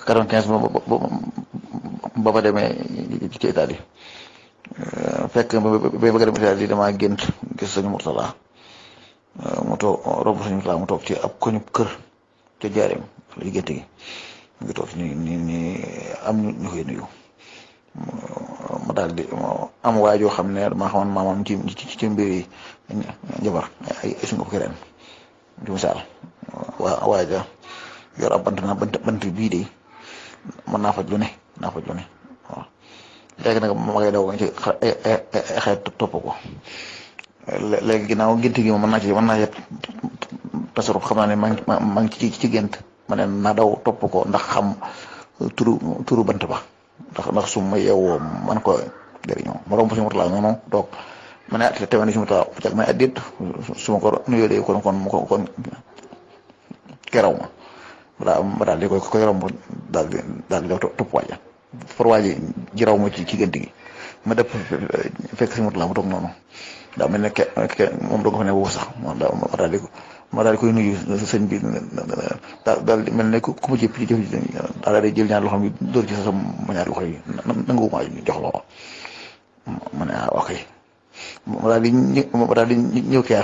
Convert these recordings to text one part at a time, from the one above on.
quatre-vingt-quinze ba ba ba demee ci Italie fekk ba bëgg a dem Italie damaa gént gis sëñ Murtala mu toog romb sëñ Murtala mu toog ci ab koñu kër ca jaareem li gént gi mu ngi toog ni ni ni am ñu koy nuyu ma daal di am waay joo xam ne maa xamoon maamam ci ci ci mbir yi njabar ay ay suñu ko ren di misaal waa waay ja yor ab bant naa bant bant bii de mën naa faj lu ne naa faj lu ne waaw léegi nag ma ngay daw ci xeet topp ko léegi ginnaaw gént gi moom mën naa ci mën naa ci tasaruf xam naa ne maa ngi maa ngi ci ci gént ma ne naa daw topp ko ndax xam turu turu bant ba ndax ndax su ma yeewoo man ko jëriñoo ma romb si motulaa noonu toog ma ne ah te tamit si motulaa bu jag may addit su ma ko nuyoo de kon kon kon kon keraw ma daa ma daal di koy koy romb daal di daal di daw topp waaja pour waaji ji raw ma ci ci gént gi ma dëpp fekk si motulaa ma toog noonu daa mel ne ke ke moom doo ko fa ne boobu sax ma daal di ma daal di koy nuyu sëñ bi daal daal di mel ne ku ma jëpp ci jëf daal di jël ñaar loxo yi dóor ci sa sama ñaar loxo yi nangu ma jox loxo ma ne ah ok ma daal di ñë ma daal di ñëw keer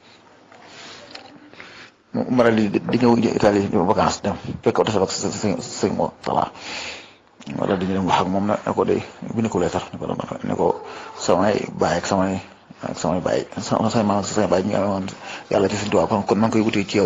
ma daal di di ñëw Italie vacances dem fekk oto sa sëñ sëñ moo tala ma daal di ñu dem wax ak moom ne ko day bi ne ko leetar ne ko ne ko samay baay ak samay ak samay baay sama samay maam samay baay ñu ngi amoon yàlla ci suñu tubaab kon kon maa ngi koy wutee ci yow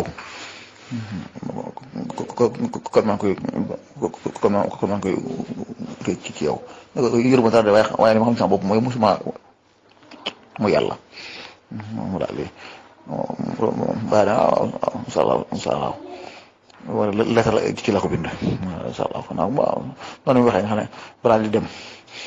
kon maa ngi koy kon maa kon maa ngi koy wutee ci yow yëruma dara de waaye waaye li ma xam sama bopp mooy musuma mu yàlla mu daal di baax na waaw incha allah incha allah wala lettre la ci la ko bind incha allah kon nag waaw noonu mu waxee nga xam ne balaa di dem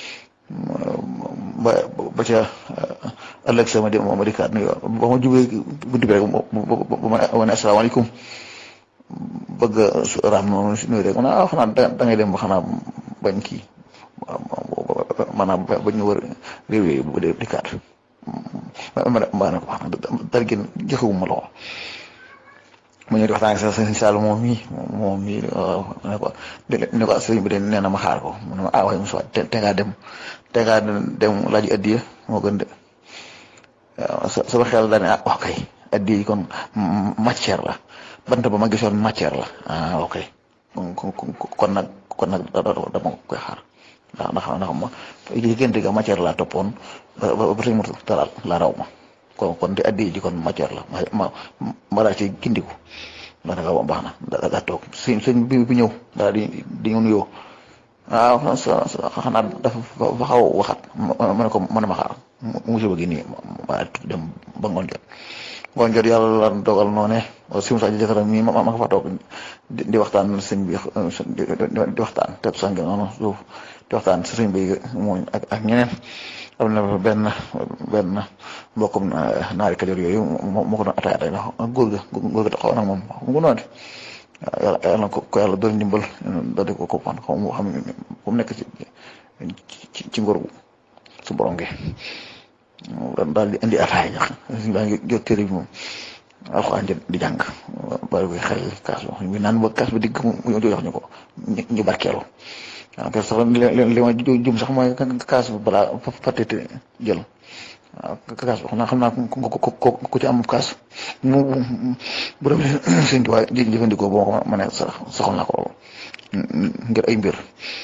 ba ba ca ëllëg sama di ma dikkaat nuyu ba ma jubee buntu bi rek ba ma wane asalaamaaleykum bëgg a raam noonu nuyu rek ma ne ah xanaa da ngay dem ba xanaa bañ kii maanaam bañ ñu wër réew yooyu ba dee dikkaat ma ma ne ko wax dara gën joxewuma loxo ma ñëw di waxtaan ak sa sëñ Saalum moom mii moom mii ne ko ne ko sëñ bi de nee na ma xaar ko mu ne ma ah waaye Moussa te te ngaa dem te ngaa dem laaj addiya moo gën de waaw sama xel daal ne ah ok addiya yi kon matière la bant ba ma gisoon matière la ah ok kon nag kon nag dama koy xaar ndax ndax ndax ma diggante ga matière laa toppoon ba ba ba sëñ Moussa talal la raw ma. kon kon te addi ji kon matière la ma ma ma daal ci gindiku daanaka ba baax na daa daa toog sëñ sëñ bi bi ñëw daal di di ñu nuyoo waaw xanaa dafa fa xaw a waxat ma ne ko ma ne ma xaar musiba gi nii ma dem ba ngoon jot ngoon jot yàlla la dogal noo ne si Moussa Diakhaté mii ma ma fa toog di waxtaan sëñ bi di waxtaan te sànq noonu suuf di waxtaan si sëñ bi mooy ak ak ñeneen. am na benn benn mbokkum naari kajoor yooyu moo moo ko doon attaqué ndax góor ga góor ga taxaw nag moom mu ngi noonu yàlla yàlla na ko ko yàlla doon ndimbal da di ko ko pan xaw ma xam fu mu nekk ci ci ci ngor su borom gi daal di indi ataay ñax suñu baa ngi jot téere bi moom alxuraan di jàng bari koy xel kaas ba ñu naan ba kaas ba digg mu jox ñu ko ñu barkeelu waaw kay sax li li ma jum sax mooy kaas bi balaa fàtte jël waaw kaas bi xam naa xam naa ku ci am kaas mu bu demee sëñ bi waaye jëfandikoo boo ko ma ne sax saxoon naa ko ngir ay mbir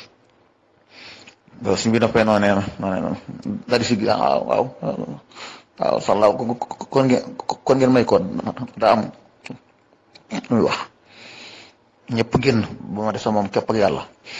loolu suñ bi noppee noonu nee na noonu nee na daal di si waaw waaw waaw sallaaw kon ngeen kon ngeen may ko daa am muy wax ñëpp génn ba ma def sa moom képp ak yàlla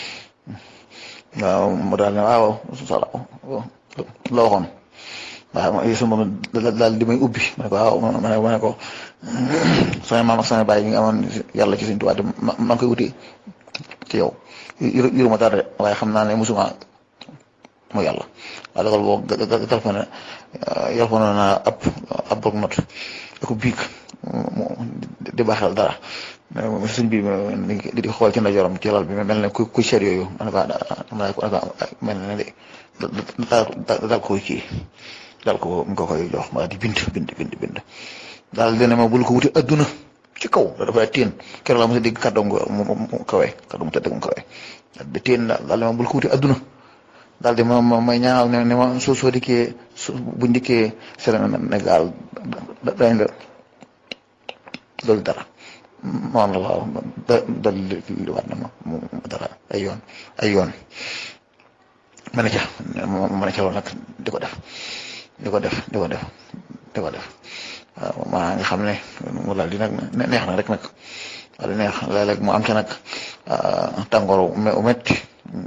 waaw mu daal ne waaw sala la waxoon waaw su moom daal di may ubbi ma ne ko waaw ma ne ma ne ko sama maam ak sama baay yi nga amoon yàlla ci suñu tubaab ma maa ngi koy wuti ci yow yuruma dara waaye xam naa ne musuma mu yàlla waaye loolu boo téléphone yalfoon naa ab ab bloc note da ko biig di baaxal dara suñ bi di xool ci ndeyjooram ci lal bi mel ne ku ku seet yooyu ma ne ko mel ne de daal ko kii daal ko mu ko koy jox ma di bind bind bind bind daal dina ma bul ko wuti adduna ci kaw dafa teen keroog la mos a dégg kàddoom mu kawe kàddoom tëdd mu kawe di teen daal di ma bul ko wuti adduna daal di ma ma may ñaanal ne ne ma soo soo dikkee bu ndikkee Sénégal dañ la loolu dara moom la waaw da dal li war na ma mu dara ay yoon ay yoon ma ne ca ma ne ca loolu nag di ko def di ko def di ko def di ko def waaw maa nga xam ne mu daal di nag neex na rek nag daal di neex léeg-léeg mu am ca nag tàngooru metti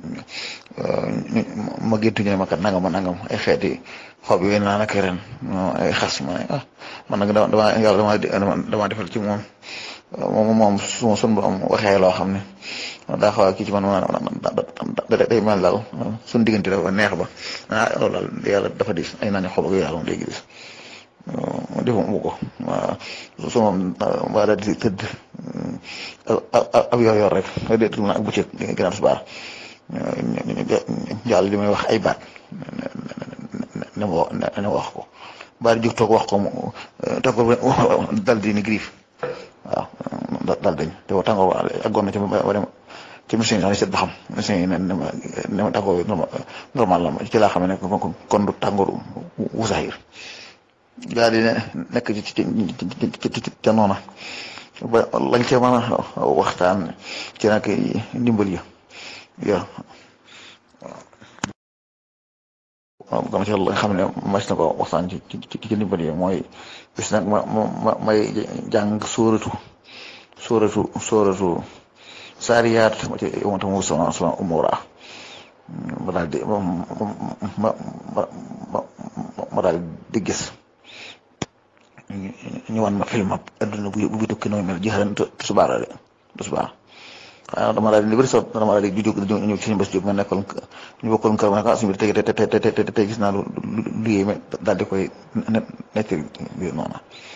ma géntu ñu ne ma kat nangam ma nangam ay xeeti xob yi naa nag ren ay xas ma ne ah man nag dama dama yàlla dama dama defal ci moom moom moom su ma sun borom waxee loo xam ne daa xaw a kii ci man ma day mel daal suñu diggante dafa neex ba ah loolu daal yàlla dafa dis ay naan xob ak yooyu daal léegi dis defu mu ko waaw su moom waa daal di tëdd ab yor yor rek dé tëdd ak bëccëg gënaaw subaar jàll li may wax ay baat ne ma ne wax ko baat jóg toog wax ko mu toog ko dal di ni griif waaw dal dañ te wa tàngoor aggoon na ci ba dem ci machine sax ni seet ba xam machine yi ne ne ma ne ma tàngoor normal la ci laa xam ne kon du tàngooru wusaayir daal di nekk ci ci ci ca noona ba lañ ca mën a waxtaan ci nag ndimbal yi yo waaw gam ci la nga xam ne mas na ko waxtaan ci ci ci ndimbal yi mooy bis nag ma ma may jàng sóoratu sóoratu sóoratu saariyaat ma ci ma tam sama sama umura ma daal di ma ma ma ma daal di gis ñu wan ma film ab adduna bu bu tukki nooy mel jeexal tusubaar la de tusubaar xanaa dama daal di bëri sax dama daal di jóg ñëw ci suñu bés jóg ma nekkoon ñu bokkoon kër ma ne ko suñu biir tey tey tey tey tey gis naa lu lu yéeme daal di koy nekk biir noonu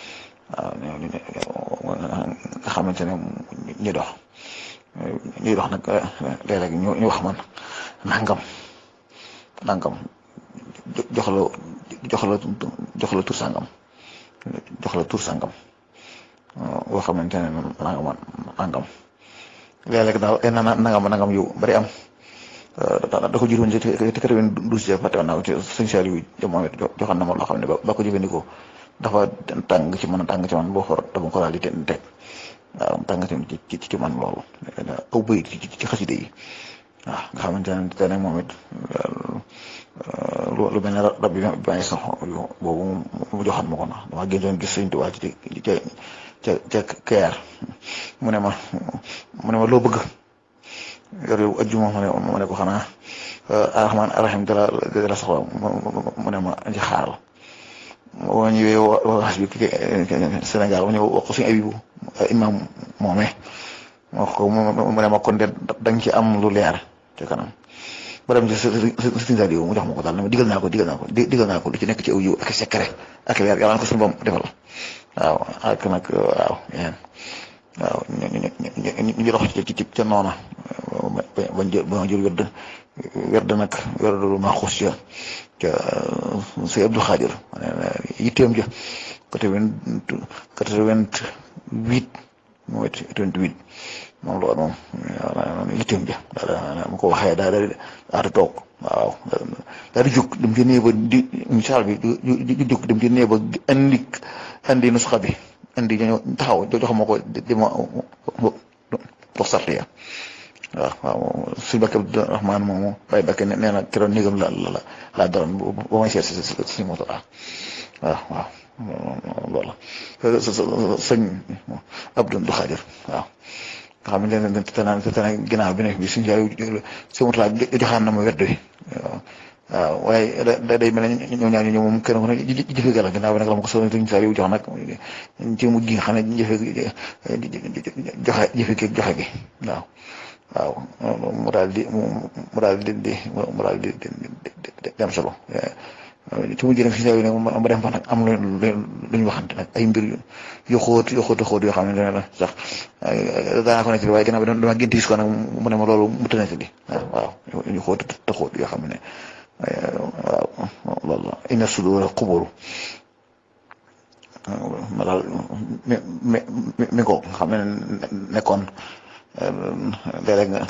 waaw nga xamante ne ñu dox ñuy dox nag léeg-léeg ñu ñu wax man nangam nangam jox la jox la jox la tur sangam. jox la tur sangam boo xamante ne nangam nangam léeg-léeg daal ay nangam nangam yu bari am da ko jiroon ci quatre-vingt-douze ja fàtte woon naa ko ci sëñ Saliou jamono joxoon na ma loo xam ne ba ko jëfandikoo dafa tàng ci man tàng ci man boo xor dama ko daal di teg waaw tàng ci ci man loolu aw bëy ci ci xaside yi waaw nga xamante ne te nag moom it lu mel ne rab bi ba ngi sax boobu mu joxoon ma ko na dama gën doon gis sëñ Tuubaa ci ca ca ca keer mu ne ma mu ne ma loo bëgg yor yow ajjuma ma ne ko xanaa arrahman arrahim dala dala soxla mu ne ma ci xaaral boo ñëwee wax bi Sénégal ma ñëw wax ko suñu abibu imam moome ma wax ko mu ne ma kon de da nga ci am lu leer te kanam ba dem ci sëñ Saliou mu jox ma ko daal ne ma digal naa ko digal naa ko digal naa ko lu ci nekk ci aw yiw ak secret ak leer yàlla na ko suñu boom defal waaw ak nag waaw yéen waaw ñu ñu dox ci ci ca noona ba jël ba jël wérd wérd nag wérd lu ma xuus ca ca sëñ Abdou Khadir yitteem ja quatre-vingt quatre-vingt-huit mooy quatre-vingt-huit moom loolu moom waaw yitteem ja daal mu ko waxee daal daal daal di toog waaw daal di jóg dem ci néeg ba di misaal bi di jóg dem ci néeg ba andi andi nusxa bi andi ñoo taxaw jox ma ko di ma dox sart ya waaw waaw suñu bakk Abdou Rahman moomu waaye bakk nee na keroon néegam la la laa doroon ba may seet si si moto waaw waaw loolu sëñ Abdou Khadir waaw nga xam ne te naan te naan ginnaaw bi nekk bi suñu jaay si moto laa joxaan na ma wedd wi waaw waaye da day mel ne ñoom ñaar ñoom moom kenn ku ne jëfe gala ginnaaw bi nag la ma ko soxla suñu saa yu jox nag ci mujj gi nga xam ne jëfe joxe jëfe gi joxe gi waaw waaw mu daal di mu daal di di mu daal di di am solo ci mujj nag si saa yu nag ma dem fa nag am lu lu ñu waxante nag ay mbir yu xóot yu xóot xóot yoo xam ne dana la sax daanaa ko nekk waaye ginnaaw bi dama gént gis ko nag mu ne ma loolu mu tënk di waaw yu xóot te xóot yoo xam ne waaw loolu la inna sudura quburu ma daal mi mi mi ko xam ne nekkoon léeg-léeg nga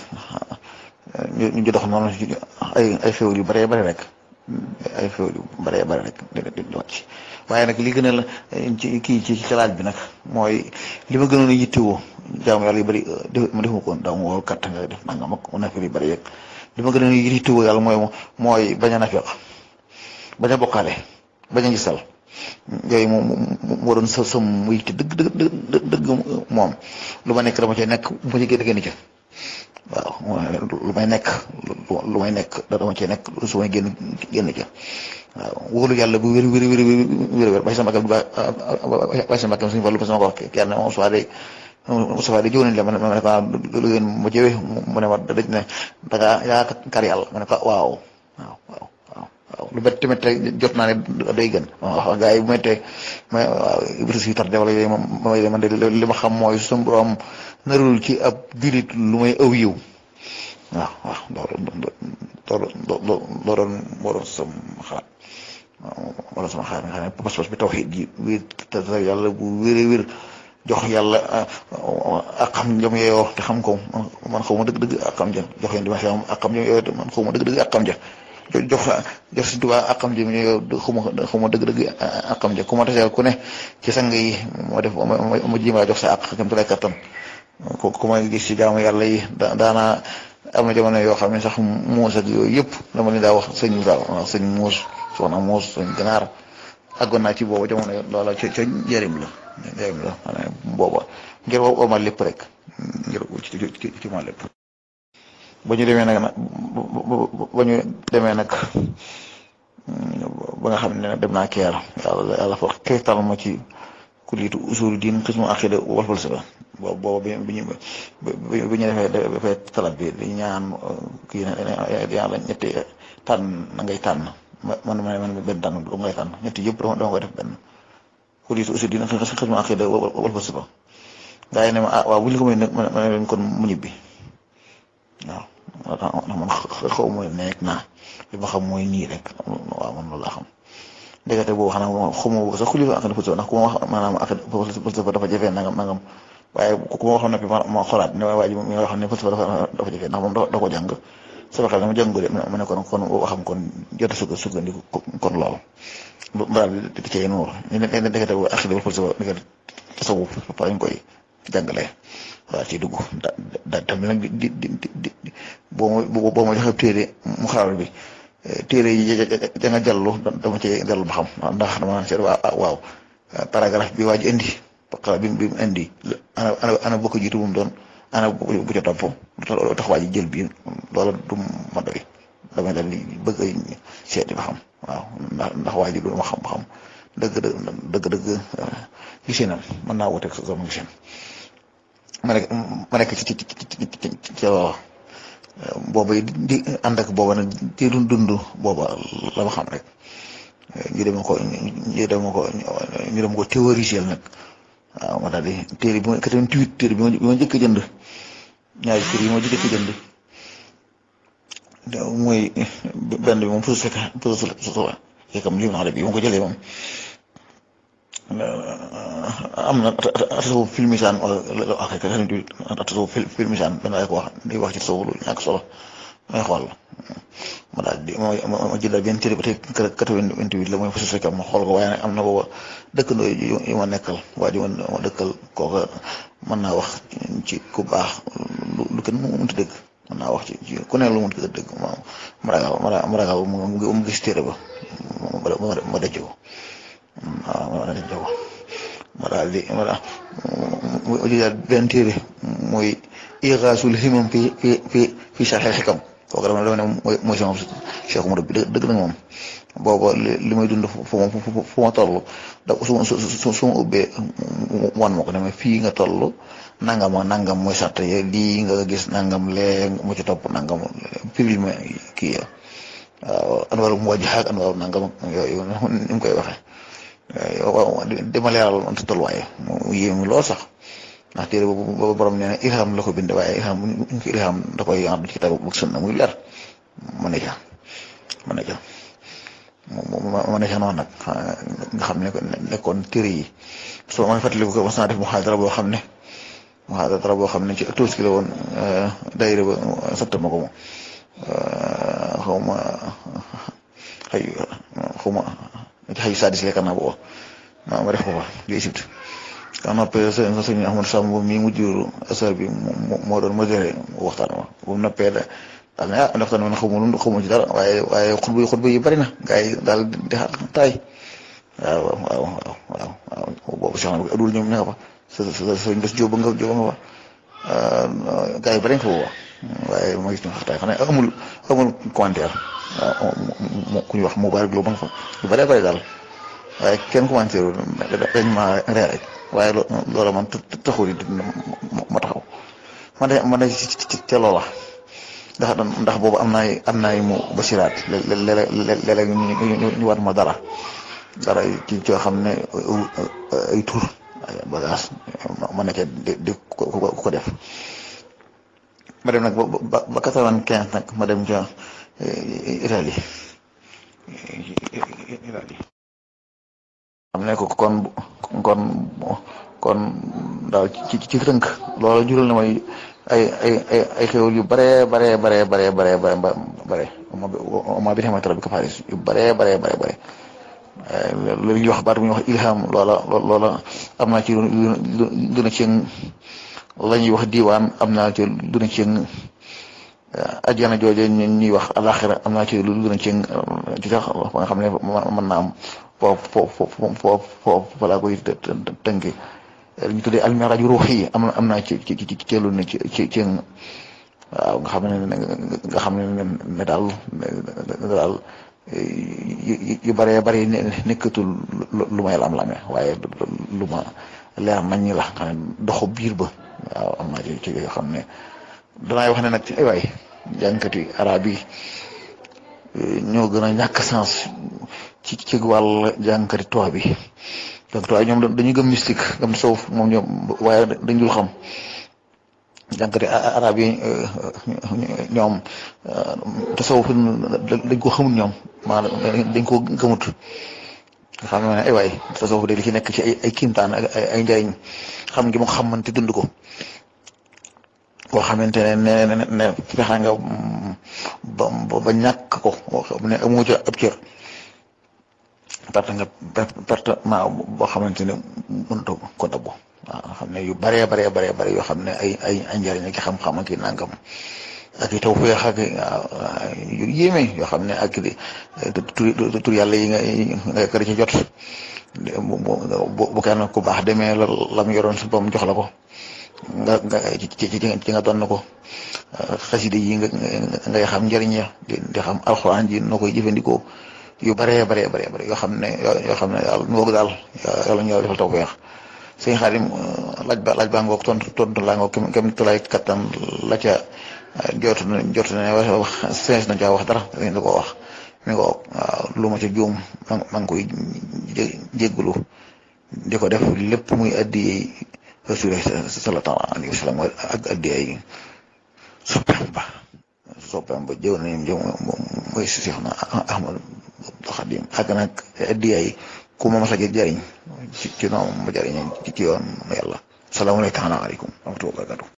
ñu ñu dox noonu ay ay xéwal yu bëree bëri rek ay xéwal yu bëree bëri rek di di wàcc waaye nag li gën a la ci kii ci ci laaj bi nag mooy li ma gënoon a yittewoo jaamu yàlla yu bëri ma defuma ko daaw ma wóor kat nga def nangam ak nafil yu bëri yeeg li ma gënoon a yittewoo yàlla mooy mooy bañ a nafeq bañ a bokkaale bañ a gisal yooyu moom moo doon sa sam muy te dëgg dëgg dëgg moom lu ma nekk dama cay nekk bu ma ci génn génn ca waaw lu may nekk lu may nekk dama cay nekk su may génn génn ca waaw wóolu yàlla bu wér wér wér wér wér bay sa mbàkkam bay sa mbàkkam suñu wàllu ba sama ko wax kenn moom soit day Moustapha de jiw nañ la ma ne ma ne ko lu ngeen ma jëwee mu ne ma daj ne da ngaa yaa kar yàlla ma ne ko waaw waaw waaw waaw lu bett tamit jot naa ne day gën waaw gars yi bu méttee ma waaw Ibris yi tardé wala yooyu moom mooy man de li ma xam mooy suñu borom narul ci ab julit lu may aw yiw waaw waaw loolu loolu loolu moo doon sama xalaat wala sama xalaat nga xam ne pas-pas bi tawxiid ji wér te yàlla bu wéree wér jox yàlla ak xam jëm yooyu te xam ko man xaw ma dëgg-dëgg ak xam ja jox yéen dimension ak xam jëm yooyu te man xaw ma dëgg-dëgg ak xam ja jox jox si tubaab ak xam jëm yooyu xaw ma xaw ma dëgg-dëgg ak xam ja ku ma taseel ku ne ci sang yi moo def ma jiima jox sa ak kam tu lay kattan ku ku ma gis ci jaamu yàlla yi daanaa am na jamono yoo xam ne sax muus ak yooyu yëpp dama leen daa wax sëñ daal waaw sëñ muus soxna muus sëñ ganaar àggoon naa ci booba jamono loola ca ca njëriñ la njëriñ la xanaa booba ngir woo ma lépp rek ngir ci ci ci ma lépp. ba ñu demee nag ba ñu demee nag ba nga xam ne dem naa keer yàlla yàlla fa xeetal ma ci kuliitu usulu diin xismu aqida wal falsafa booba bi bi ñu bi ñu defee defee talab bi di ñaan kii yàlla ñetti tànn na ngay tànn man ma man benn tànn du ngay tànn ñetti yëpp dama koy def benn kuliitu usulu diin xismu aqida wal falsafa gaa yi ne ma ah waaw bu ñu ko may nag ma ne leen kon mu ñibbi waaw man xaw ma nekk naa li ma xam mooy nii rek waaw man loolu laa xam ndekete boobu xanaa moom xaw ma sax xulli ak falsafa ndax ku ma wax maanaam ak falsafa dafa jafe nangam nangam waaye ku ma waxoon noppi ma ma xoolaat ne waa ji mi nga xam ne falsafa dafa dafa jafe ndax moom da ko jàng sama xel ma jàng de ma ne kon kon waxam kon jot a sukk sukkandiku kon loolu mbaraal bi di cay nuur ne ndekete boobu ak falsafa ndekete tasawuf fa lañ koy jàngalee waaw ci dugg da da tamit nag di di di di boo ma boo ma joxe téere mu xaaral bi téere yi ja nga jallu dama cee jallu ba xam ndax dama naan seet waaw paragraphe bi waa ji indi xala bi bi mu indi ana ana ana bokk jiitu bu mu doon ana bu ca topp tax waa ji jël bi loola du ma doy damay dal di bëgg a seeti ba xam waaw ndax ndax waa ji du ma xam ba xam dëgg dëgg dëgg gisinam mën naa wuteeg sama gisin ma nekk ma nekk ci ci ci ci ci booba di ànd ak booba nag di dund dund booba la ma xam rek ñu dem ko ñu dem ko ñu dem ko théoriser nag waaw ma daal di téere bi ma 88 téere bi ma njëkk a jënd ñaari téere yi ma njëkk a jënd mooy benn bi moom puso fekk puso fekk fekkam li ma bi ma ko jëlee moom. am na tasawuf filmisaan wala ak tasawuf filmisaan benn waaye ko wax day wax ci tasawuf lu ñàkk solo may xool ma daal di ma ma jëndal benn téere ba tey quatre-vingt-huit la mooy fasu fekkam ma xool ko waaye nag am na booba dëkkandoo yi ma nekkal waa ji ma dëkkal kooka mën naa wax ci ku baax lu kenn mu mënti dëgg mën naa wax ci ci ku ne lu mënti dëgg ma ma ragal ma ragal mu gis téere ba ma ma dëcc ko waaw ma daal di jóg ma daal di ma daal mu jëlaat benn téere muy Igaasul Himam fi fi fi fi Sharhil Hikam kooku dama dama ne mooy mooy sama Cheikh Umar bi dëgg na moom booba li may dund fu ma fu ma toll da su ma su su ma ubbee wan ma ko ne ma fii nga toll nangam ak nangam mooy sart ye lii nga gis nangam lee mu ci topp nangam firil ma kii ya waaw anwaaru muwajjaha ak anwaaru nangam yooyu ni mu koy waxee. waaw dama leeral ante tolluwaay mu yéemu lool sax ndax téere boobu borom nee na ilham la ko bind waaye ilham bu ñu ko ilham da koy ànd ci kitaab bu sunna muy leer ma ne ca ma ne ca ma ne ca noonu nag nga xam ne nekkoon téere yi soo ma fàttaliku ko mas naa def muhaadara boo xam ne muhaadara boo xam ne ci tuus ki la woon daayira ba sant ma ko moom xaw ma xëy xaw ma xëy sadis lekka naa booba ma ma def ko fa di Égypte ka noppee sëñ sëñ Ahmad Samb mi mujjuru asar bi moo doon modéré waxtaan ma bu mu noppee da daal ne ah waxtaan man xaw ma lu xaw ma ci dara waaye waaye xutba yi xutba yi bëri na gars yi daal di taay waaw waaw waaw waaw waaw boobu sax na adul ñoom ña nga fa sa sa sëñ bés jóoba nga jóoba nga fa gars yi bëri nga fa booba waaye ma gis ñu xataay xam ne amul amul commentaire waaw ku ñuy wax Moubarak Lo ba nga fa lu bëree bëri daal waaye kenn commentaire dañ ma ree rek waaye loola man taxul it ma taxaw man de man de ca loola ndax ndax boobu am naay am naay mu basiraat léeg-léeg ñu war ma dara dara ci coo xam ne ay tur ay bagage ma nekkee di di ko def ma dem nag ba ba quatre-vingt-quinze nag ma dem ca Italie Italie xam ne ko kon kon kon daal ci ci tënk loolu jural na may ay ay ay ay xéwal yu bare bare bare bare bare bare bare ma bi xamante bi ko faris yu bare bare bare bare lu ñuy wax baat bu ñuy wax ilham loola loola am naa ci lu na ci la ñuy wax diwaan am naa ci lu na ci ajjana jooje ñuy wax alaxira am naa ci lu na ci ci tax ba nga xam ne mën naa am foofu foofu foofu foofu balaa koy tënke ñu tuddee almiraj ruux yi am na am naa ci ci ci ci lu ne ci ci ci waaw nga xam ne nga xam ne ne daal daal yu bëree bëri nekkatul lu may lam-lame waaye lu ma leer nañ ñi la xam ne doxu biir ba waaw am naa ci ci yoo xam ne danaay wax ne nag ay waay jànkati arab yi ñoo gën a ñàkk sens ci ci wàll jànkati tubaab bi donc tubaab ñoom dañuy gëm mystique gëm soof moom ñoom waaye dañ dul xam jànkati arab yi ñoom tasawuf dañ ko xamul ñoom maanaam dañ ko gëmut nga xam ne ay waay tasawuf de li ci nekk ci ay ay kiimtaan ak ay njariñ xam ngi mu xamante dund ko koo xamante ne ne ne fexe nga ba ba ñàkk ko boo xam ne amoo ca ab cër perte nga perte ma boo xamante ne mënutoo ko dabbu waaw xam ne yu baree baree baree bare yoo xam ne ay ay ay njëriñ ak xam-xam ak i nangam ak i taw féex ak yu yéeme yoo xam ne ak tur tur yàlla yi nga nga kër ci jot bu kenn ku baax demee la lam yoroon si boom jox la ko nga nga ci ci nga doon na ko xaside yi nga ngay xam njëriñ ya di xam alxuraan ji noo koy jëfandikoo yu baree baree baree bare yoo xam ne yoo xam ne daal nu daal yàlla ñu defal taw feex sëñ Xaadim laaj ba laaj baa ngoog tontu tontu laa ngoog kem kem tulaay kattan la ca jot na jot na wax sëñ na caa wax dara dañ la ko wax mi nga waaw lu ma ca juum maa ngi koy jéggulu di ko def lépp muy addi rasul sallallahu alayhi wa sallam ak addi ay soppeem ba soppeem ba jëw nañu jëw mooy Seex na Ahmad Xadim ak nag addi ay ku ma mas a jëriñ ci ci noonu ma jëriñ ci yoon yàlla salaamaaleykum wa rahmatulah wa barakatuh